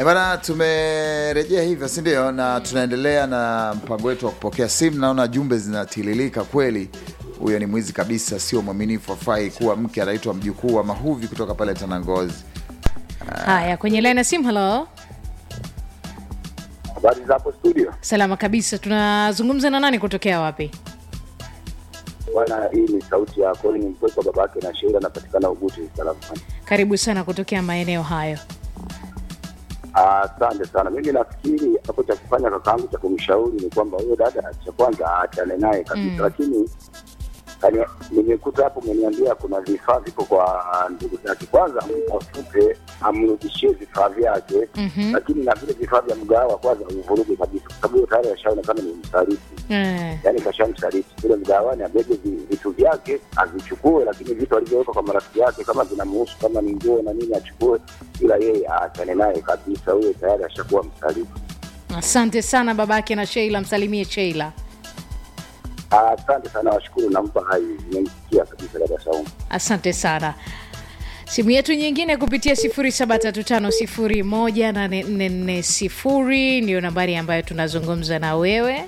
E bana, tumerejea hivyo, si ndio? Na tunaendelea na mpango wetu wa kupokea simu. Naona jumbe zinatililika kweli. Huyo ni mwizi kabisa, sio mwaminifu, afai kuwa mke. Anaitwa mjukuu wa Mahuvi kutoka pale Tanangozi. Haya, kwenye laini ya simu. Halo, Habari za hapo studio salama kabisa. Tunazungumza na nani kutokea wapi? bwana, hii ni sauti ya Colin Mpwekwa, babake na Sheila, anapatikana Ugutu Salamu. Karibu sana kutokea maeneo hayo. Asante sana. Mimi nafikiri hapo cha kufanya kakaangu cha kumshauri ni kwamba huyo dada, cha kwanza aachane naye kabisa, Mm. lakini kani- nimekuta hapo umeniambia kuna vifaa viko kwa ndugu zake, kwanza mtafute amrudishie vifaa vyake Mhm. lakini na vile vifaa vya mgahawa kwanza uvuruge kabisa, kwa sababu huyo tayari ashaonekana ni msaliti Eh, yani kashamsaliti kule mgawani, abebe vi- vitu vyake avichukue, lakini vitu alivyoweka kwa marafiki yake kama vinamhusu kama ni nguo na nini achukue, ila yeye aachane naye kabisa. Huyo tayari ashakuwa msaliti. asante sana babake na Sheila, msalimie Sheila. Asante sana, washukuru, nampa hai, nimemsikia kabisa dada Saumu. Asante sana. Simu yetu nyingine kupitia 0735018440 ndio nambari ambayo tunazungumza na wewe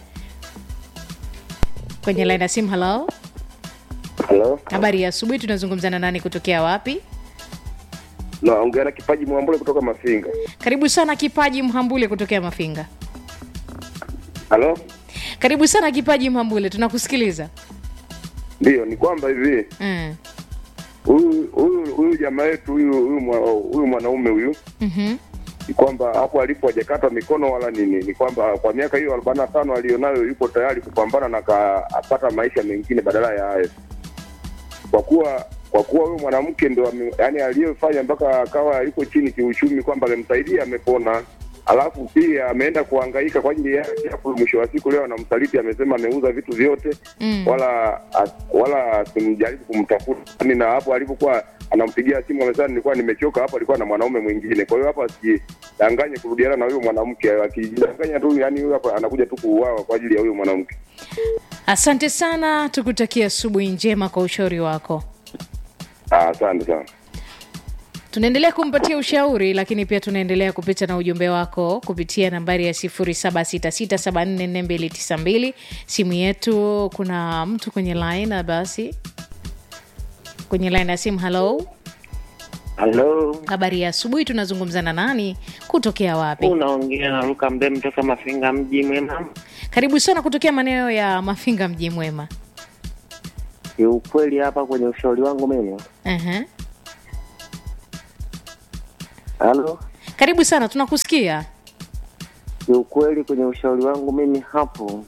kwenye laini ya simu. Halo, Halo, habari ya asubuhi. Tunazungumza na nani kutokea wapi? naongea na Kipaji Mwambule kutoka Mafinga. Karibu sana Kipaji Mhambule kutokea Mafinga. Halo, Karibu sana Kipaji Mhambule, tunakusikiliza. ndiyo, ni kwamba hivi Mm. huyu huyu huyu jamaa yetu huyu huyu mwa- huyu mwanaume huyu Mhm. ni kwamba hapo alipo hajakatwa mikono wala nini, ni kwamba kwa miaka hiyo arobaini na tano aliyonayo yupo tayari kupambana na ka- apata maisha mengine badala ya hayo, kwa kuwa kwa kuwa huyu mwanamke ndo ame- yaani aliyefanya mpaka akawa yuko chini kiuchumi, kwamba amemsaidia amepona, alafu pia ameenda kuhangaika kwa ajili yake, alafu mwisho wa siku leo anamsaliti, amesema ameuza vitu vyote Mm. wala as, wala asimjaribu kumtafuta yani, na hapo alipokuwa anampigia simu amesema nilikuwa nimechoka, hapo alikuwa na mwanaume mwingine. Kwa hiyo hapo asijidanganye kurudiana na huyo mwanamke, akijidanganya tu yani huyo hapo anakuja tu kuuawa kwa ajili ya huyo mwanamke. Asante sana, tukutakia asubuhi njema kwa ushauri wako. Ah, Asante sana. Tunaendelea kumpatia ushauri, lakini pia tunaendelea kupita na ujumbe wako kupitia nambari ya 0766744292 simu yetu. Kuna mtu kwenye line, na basi kwenye line ya simu. Halo, Halo, habari ya asubuhi. Tunazungumza na nani kutokea wapi? unaongea na Luka Mdem toka Mafinga mji mwema. Karibu sana kutokea maeneo ya Mafinga, mji mwema. Kiukweli hapa kwenye ushauri wangu mimi, Ehe. halo, Karibu sana, tunakusikia. kiukweli kwenye ushauri wangu mimi hapo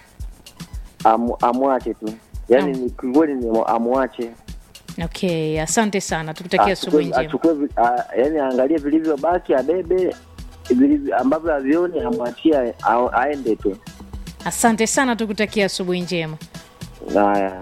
amu, amwache tu yaani Mm. ni kiukweli ni amwache Okay, asante sana, tukutakia Achukue- asubuhi njema. achukue vi- a- yaani aangalie vilivyobaki abebe vilivyo- ambavyo havioni amwachie a- aende tu Asante sana, tukutakia asubuhi njema. haya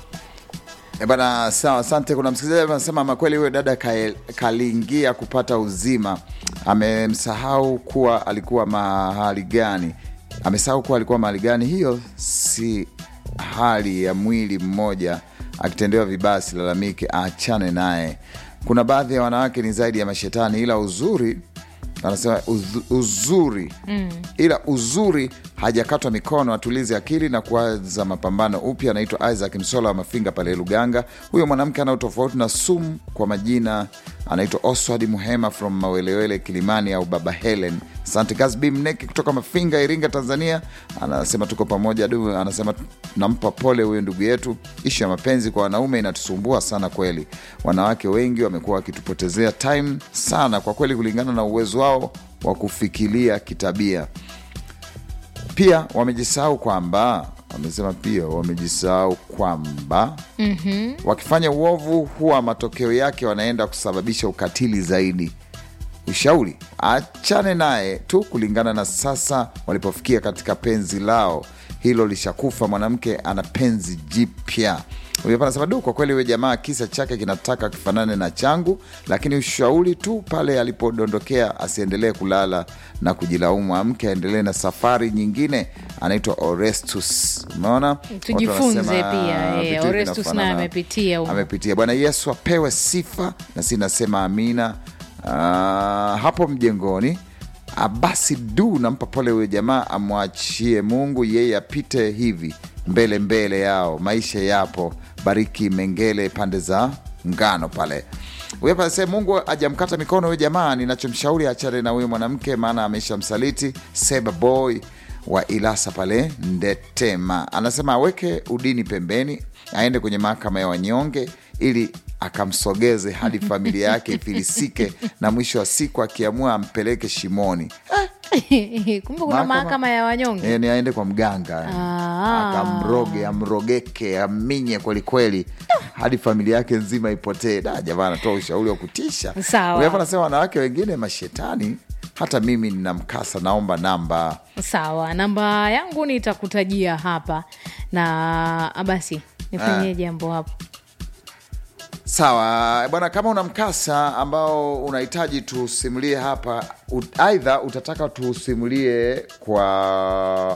E bana, sawa, asante. Kuna msikilizaji anasema ama kweli huyo dada kae- kaliingia kupata uzima, amemsahau kuwa alikuwa mahali gani, amesahau kuwa alikuwa mahali gani. Hiyo si hali ya mwili mmoja akitendewa vibaya, silalamike, aachane naye. Kuna baadhi ya wanawake ni zaidi ya mashetani, ila uzuri anasema uz- uzuri mm. ila uzuri hajakatwa mikono, atulize akili na kuanza mapambano upya. Anaitwa Isaac Msola wa Mafinga pale Luganga. Huyo mwanamke ana utofauti na sumu kwa majina, anaitwa Oswald Muhema from Mawelewele Kilimani au Baba Helen. Asante Kasbi Mneki kutoka Mafinga, Iringa, Tanzania, anasema tuko pamoja du. Anasema nampa pole huyo ndugu yetu. Ishu ya mapenzi kwa wanaume inatusumbua sana kweli. Wanawake wengi wamekuwa wakitupotezea time sana kwa kweli, kulingana na uwezo wao wa kufikiria kitabia. Pia wamejisahau kwamba wamesema pia wamejisahau kwamba mm-hmm. wakifanya uovu huwa matokeo yake wanaenda kusababisha ukatili zaidi. Ushauri, achane naye tu kulingana na sasa walipofikia katika penzi lao, hilo lishakufa. Mwanamke ana penzi jipya. Huyu hapa anasema du, kwa kweli huyo jamaa kisa chake kinataka kifanane na changu, lakini ushauri tu pale alipodondokea asiendelee kulala na kujilaumu, amke aendelee na safari nyingine. Anaitwa Orestus. Umeona, Watu Tujifunze wanasema, pia, eh, vitu Orestus vinafanana. naye amepitia humo. amepitia. Bwana Yesu apewe sifa, na si nasema amina. Ah, hapo mjengoni Ah, basi du nampa pole huyo jamaa amwachie mungu yeye apite hivi mbele mbele yao maisha yapo bariki mengele pande za ngano pale huyo pale sema mungu ajamkata mikono huyo jamaa ninachomshauri achane na huyo mwanamke maana ameshamsaliti seba boy wa ilasa pale ndetema anasema aweke udini pembeni aende kwenye mahakama ya wanyonge ili akamsogeze hadi familia yake ifilisike na mwisho wa siku akiamua ampeleke shimoni kumbe kuna mahakama ya wanyonge yani aende kwa mganga Ah. akamroge amrogeke aminye kwelikweli hadi familia yake nzima ipotee da jamaa anatoa ushauri wa kutisha Sawa. Huyu hapa anasema wanawake wengine mashetani hata mimi nina mkasa naomba namba sawa namba yangu nitakutajia hapa na ah, basi nifanyie jambo hapo sawa bwana kama una mkasa ambao unahitaji tusimulie hapa ut- aidha utataka tusimulie kwa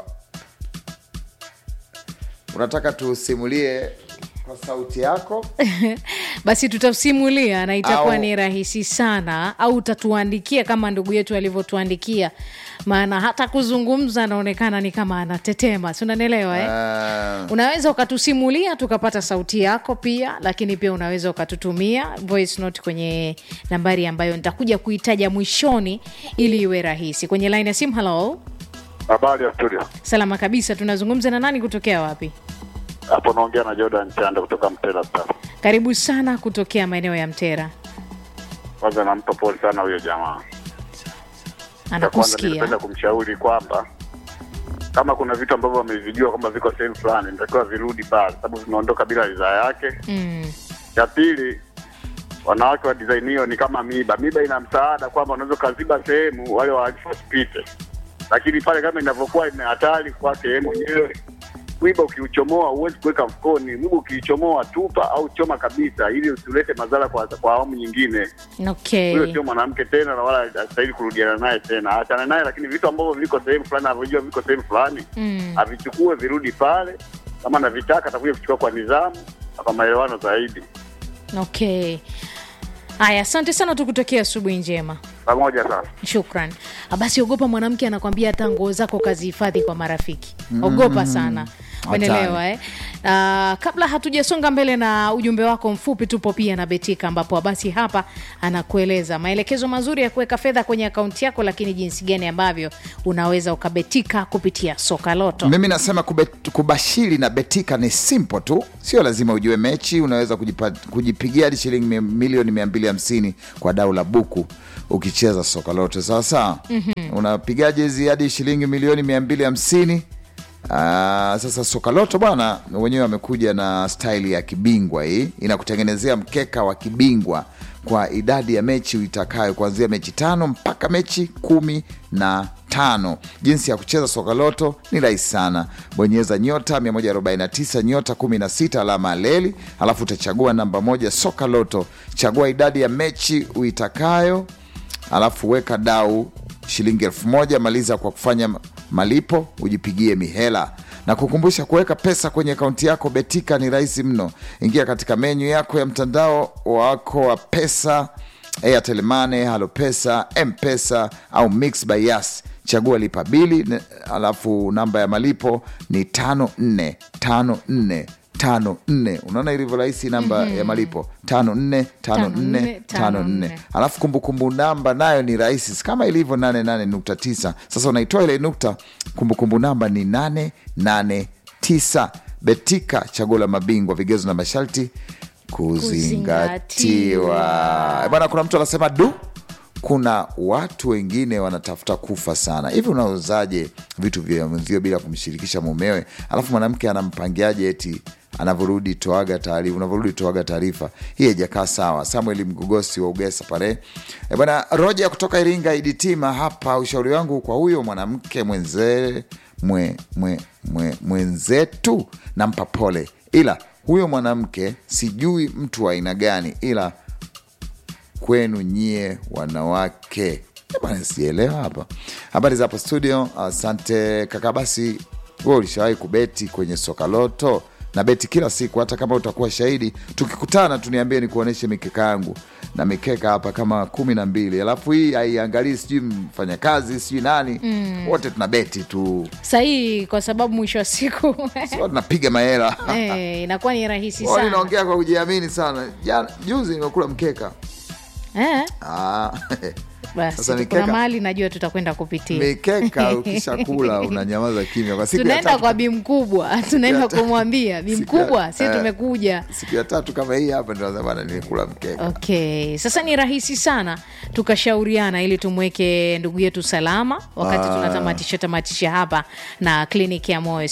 unataka tusimulie kwa sauti yako basi tutasimulia na itakuwa Au- ni rahisi sana au utatuandikia kama ndugu yetu alivyotuandikia maana hata kuzungumza anaonekana ni kama anatetema si unanielewa eh? uh, unaweza ukatusimulia tukapata sauti yako pia lakini pia unaweza ukatutumia voice note kwenye nambari ambayo nitakuja kuitaja mwishoni ili iwe rahisi kwenye line ya simu halo Habari ya studio. salama kabisa tunazungumza na nani kutokea wapi Hapo naongea na Jordan Chanda kutoka Mtela Star. karibu sana kutokea maeneo ya mtera Kwanza nampa pole sana huyo jamaa. Cha kwanza anakusikia ningependa kumshauri kwamba kama kuna vitu ambavyo wamevijua kwamba viko sehemu fulani, nitakiwa virudi pale, sababu vimeondoka bila ridhaa yake. mm. Cha pili, wanawake wa design hiyo ni kama miba. Miba ina msaada kwamba unaweza ukaziba sehemu wale wahalifu wasipite, lakini pale kama inavyokuwa ina hatari kwake yeye mwenyewe mwiba ukiuchomoa huwezi kuweka mfukoni. Mwiba ukiuchomoa tupa au choma kabisa, ili usilete madhara kwa, kwa awamu nyingine. okay Huyo sio mwanamke tena, na wala hastahili kurudiana naye tena. Achana naye, lakini vitu ambavyo viko sehemu fulani, anavyojua viko sehemu fulani, Mm. avichukue virudi pale. Kama anavitaka atakuja kuchukua kwa nidhamu na kwa maelewano zaidi. okay haya asante sana tukutokea asubuhi njema Pamoja sasa. shukran Ah, basi ogopa mwanamke anakwambia hata nguo zako kazihifadhi kwa marafiki ogopa sana umeelewa eh? Uh, kabla hatujasonga mbele na ujumbe wako mfupi tupo pia na betika ambapo basi hapa anakueleza maelekezo mazuri ya kuweka fedha kwenye akaunti yako lakini jinsi gani ambavyo unaweza ukabetika kupitia soka loto mimi nasema kubet, kubashiri na betika ni simple tu sio lazima ujue mechi unaweza kujipa, kujipigia hadi shilingi mi- milioni 250 kwa dau la buku ukicheza soka lote sawasawa mm-hmm. unapigaje hizi hadi shilingi milioni 250 Ah, sasa soka loto bwana wenyewe wamekuja na staili ya kibingwa hii inakutengenezea mkeka wa kibingwa kwa idadi ya mechi uitakayo kuanzia mechi tano mpaka mechi kumi na tano jinsi ya kucheza soka loto ni rahisi sana bonyeza nyota 149 nyota 16 alama ya leli alafu utachagua namba moja soka loto chagua idadi ya mechi uitakayo alafu weka dau shilingi elfu moja maliza kwa kufanya malipo ujipigie mihela na kukumbusha kuweka pesa kwenye akaunti yako betika ni rahisi mno ingia katika menyu yako ya mtandao wako wa pesa airtel money halo pesa mpesa au mix by yas chagua lipa bili ne- alafu namba ya malipo ni tano nne tano nne tano nne unaona ilivyo rahisi namba ya malipo tano nne tano nne tano nne alafu kumbukumbu namba nayo ni rahisi si kama ilivyo 88.9 sasa unaitoa ile nukta kumbukumbu namba ni 889 betika chaguo la mabingwa vigezo na masharti kuzingatiwa bwana kuna mtu anasema du kuna watu wengine wanatafuta kufa sana hivi unauzaje vitu vya mwenzio bila kumshirikisha mumewe alafu mwanamke anampangiaje eti anavyorudi toaga taarifa unavyorudi toaga taarifa hii haijakaa sawa samuel mgogosi wa ugesa pale e bwana roja kutoka iringa iditima hapa ushauri wangu kwa huyo mwanamke mwenze mwe, mwe, mwe, mwenzetu nampa pole ila huyo mwanamke sijui mtu wa aina gani ila kwenu nyie wanawake Eh bwana sielewa hapa habari za hapo studio asante kaka basi we ulishawahi kubeti kwenye soka loto na beti kila siku hata kama utakuwa shahidi tukikutana tuniambie nikuoneshe mikeka yangu na mikeka hapa kama kumi na mbili alafu hii haiangalii sijui mfanyakazi sijui nani wote tuna beti tu sahii kwa sababu mwisho wa siku so tunapiga mahela eh, inakuwa ni rahisi Wao sana ninaongea kwa kujiamini sana Jana, juzi nimekula mkeka eh? ah, Basi Sasa kuna mikeka- mahali najua tutakwenda kupitia mikeka ukishakula unanyamaza kimya kwa siku ya tunaenda tatu kwa bi mkubwa tunaenda Siku ya- kumwambia bi siku ya- mkubwa si eh. tumekuja siku ya tatu kama hii hapa ndio nasema bana nilikula mkeka okay sasa ni rahisi sana tukashauriana ili tumweke ndugu yetu salama wakati Ah. tunatamatisha tamatisha hapa na kliniki ya moyo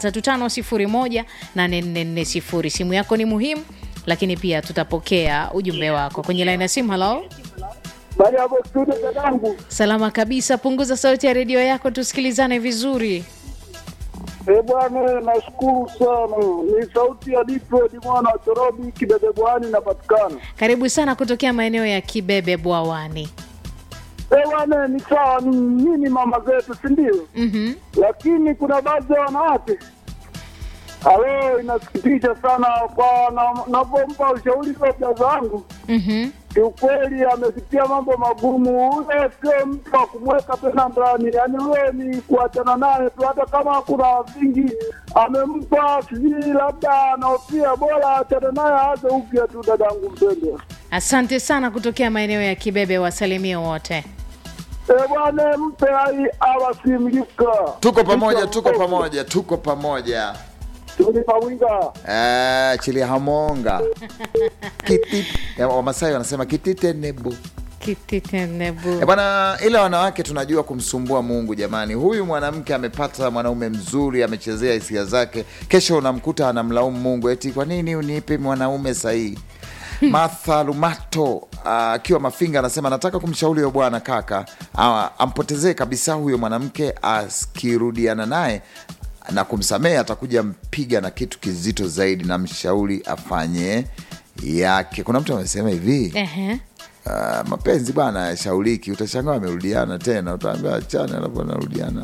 735 simu yako ni muhimu lakini pia tutapokea ujumbe wako kwenye laini ya simu halo Baada ya hapo studio dadangu, salama kabisa punguza sauti ya redio yako tusikilizane vizuri eh bwana, nashukuru sana. Ni sauti ya Diploid mwana wa Torobi Kibebe Bwani inapatikana. karibu sana kutokea maeneo ya kibebe bwawani Eh bwana, ni sawa, ni nini mama zetu, si ndio? mm-hmm. Lakini kuna baadhi ya wanawake alo, inasikitisha sana kwa na- navyompa ushauri labda zangu Mm-hmm. kiukweli amepitia mambo magumu. Ule sio mtu wa kumweka tena ndani, yaani ule ni kuachana naye tu, hata kama kuna vingi amempa, sijui labda anaofia, bora achane naye, aanze upya tu. Dadangu mpendwa, asante sana kutokea maeneo ya kibebe wasalimie wote e bwana, mpe hai awasimlika. tuko pamoja tuko pamoja tuko pamoja tulipawinga Eh, chili hamonga Kiti- eh, wamasai wanasema kititenebu kititenebu Eh, bwana ila wanawake tunajua kumsumbua mungu jamani huyu mwanamke amepata mwanaume mzuri amechezea hisia zake kesho unamkuta anamlaumu mungu eti kwa nini unipe mwanaume sahihi martha lumato ah, akiwa mafinga anasema nataka kumshauri huyo bwana kaka ah, ampotezee kabisa huyo mwanamke akirudiana naye na kumsamehe atakuja mpiga na kitu kizito zaidi na mshauri afanye yake kuna mtu amesema hivi Ehe. Uh, mapenzi bwana yashauriki, utashangaa wamerudiana tena, utaambia achane, alafu anarudiana.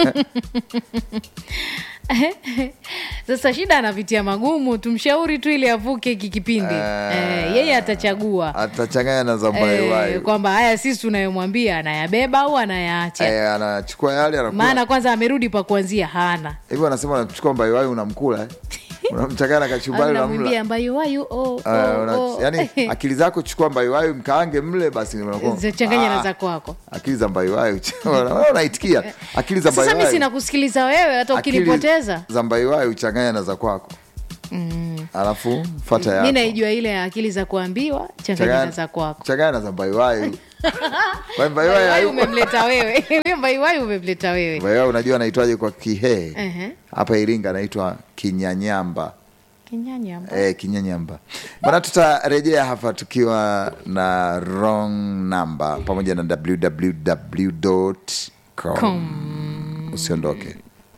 sasa shida anapitia magumu tumshauri tu ili avuke hiki kipindi eh, yeye atachagua Atachanganya na eh, zambaewai kwamba haya sisi tunayomwambia anayabeba au anayaacha eh, anachukua yale anakula. maana kwanza amerudi pa kuanzia hana Hivyo anasema unachukua mbaiwai unamkula eh? unamchanganya na kachumbari namwimbia unamla. ambayo wayu oh, Uh, oh, una, oh. yani akili zako chukua mbaiwai mkaange mle basi unakuwa- zichanganya na Ah, za kwako akili za mbaiwai Wewe unaitikia akili za sasa mi mbaiwai sina kusikiliza wewe hata akili ukinipoteza za mbaiwai uchanganya na za kwako alafu fata mi yako naijua ile ya akili za kuambiwa changanya na za kwako changanya na za mbaiwai Kwa mbaiwai mbaiwai hayu- umemleta wewe huyo mbaiwai umemleta wewe mbaiwai unajua anaitwaje kwa kihee Ehe. hapa iringa anaitwa kinyanyamba kinyanya e, kinyanyamba bana tutarejea hapa tukiwa na wrong number pamoja na www com usiondoke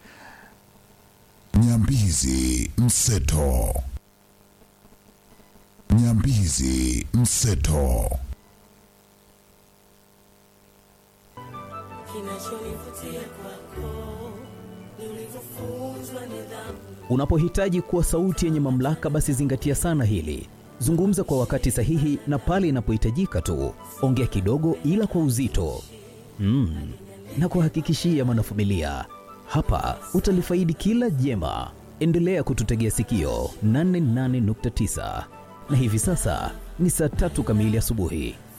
Nyambizi Mseto. Nyambizi Mseto. Unapohitaji kuwa sauti yenye mamlaka, basi zingatia sana hili. Zungumza kwa wakati sahihi na pale inapohitajika tu. Ongea kidogo, ila kwa uzito mm. na kuhakikishia mwanafamilia, hapa utalifaidi kila jema. Endelea kututegea sikio 88.9 na hivi sasa ni saa tatu kamili asubuhi.